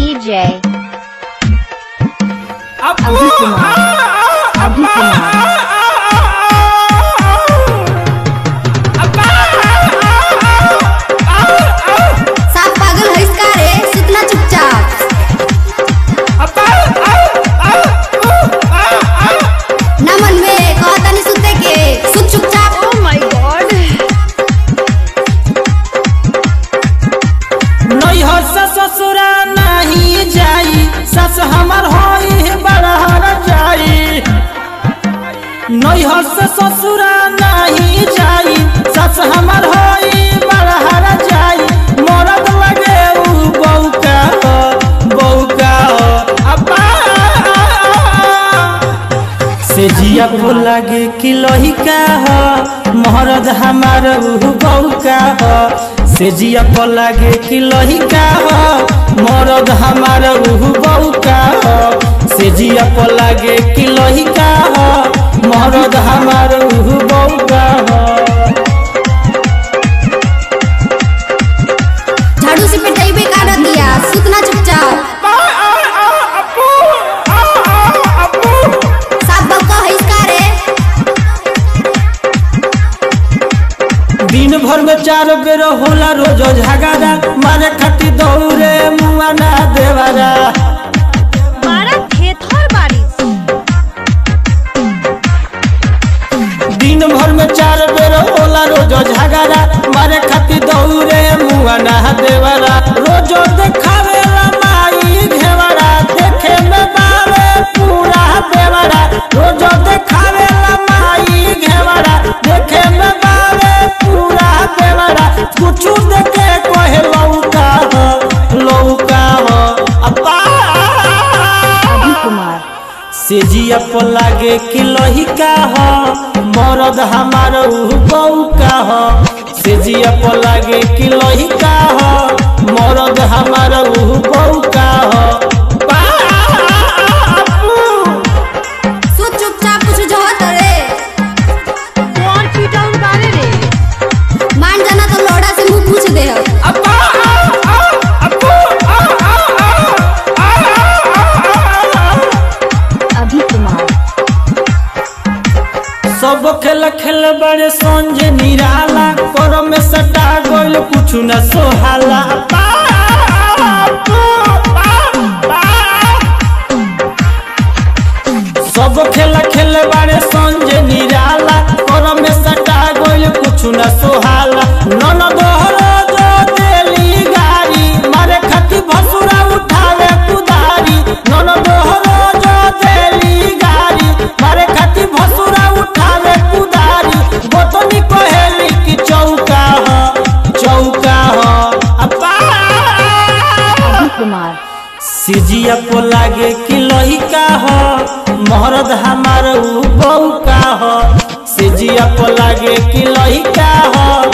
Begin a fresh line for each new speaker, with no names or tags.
DJ.
अभी कुमार अभी कुमार
साफ पागल है इसका रे सुतना चुपचाप नमन में कहता नहीं सुते के सुत चुपचाप
Oh my god.
नैहर से ससुरा नहीं जाई सस हमर होई बड़हर जाई नैहर से ससुरा नहीं जाई सस हमर होई बड़हर जाई मरद लगे उ बौका हो बौका हो अब्बा से जिया को लगे कि लहिका हो महरद हमार उहु बौका हो से जिया को लगे कि लहिका हो मरद हमार उहु बौका हो से जिया को लगे कि लहिका हो मरद हमार उहु बौका हो
झाड़ू से पिटाई काट दिया सुतना चुपचाप साफ बक्का है इसका रे
दिन भर में चार बेर होला रोज झगड़ा मारे खटी दौड़े मुआ ना देवारा
मारा थेथर बारिश
दिन भर में चार बेर होला रोज झगड़ा मारे खाती दौड़े मुआ ना देवरा रोज देखावेला माई घेवरा देखे में बावे पूरा देवरा रोज देखावेला माई घेवरा देखे में बावे पूरा देवरा कुछ देखे कोहे लौका हो लौका हो अब्बा
अभी कुमार
सेजिया पर लागे कि लहिका हो मरद हमार उहु बौका हो सेजिया पर लागे कि लहिका हो मरद हमार उहु बौका हो बापू।
सुत चुपचाप कुछ जो होत रे
कौन पीटाउन बारे रे
मान जाना तो लोड़ा से मुंह पूछ दे हो
अब्बा, आ, आ, अब्बू, आ, आ, आ, आ, आ, आ।
अभी कुमार
सब खेल खेल बड़े संजय निराला कर में सटा गोल कुछ न सोहाला बापू, बापू। सब खेल खेल बड़े संजय निराला कर में सटा गोल कुछ न सोहाला नन दोहरो जो देली गाड़ी मारे खती भसुरा उठावे कुदारी नन दोहरो जो देली गाड़ी मारे खती भसुरा उठावे कुदारी गोतनी कहेली कि चौका हो चौका हो अब्बा
अभी कुमार
सिजिया को लागे कि लहिका हो महरद हमार उ बौका हो सिजिया को लागे कि लहिका हो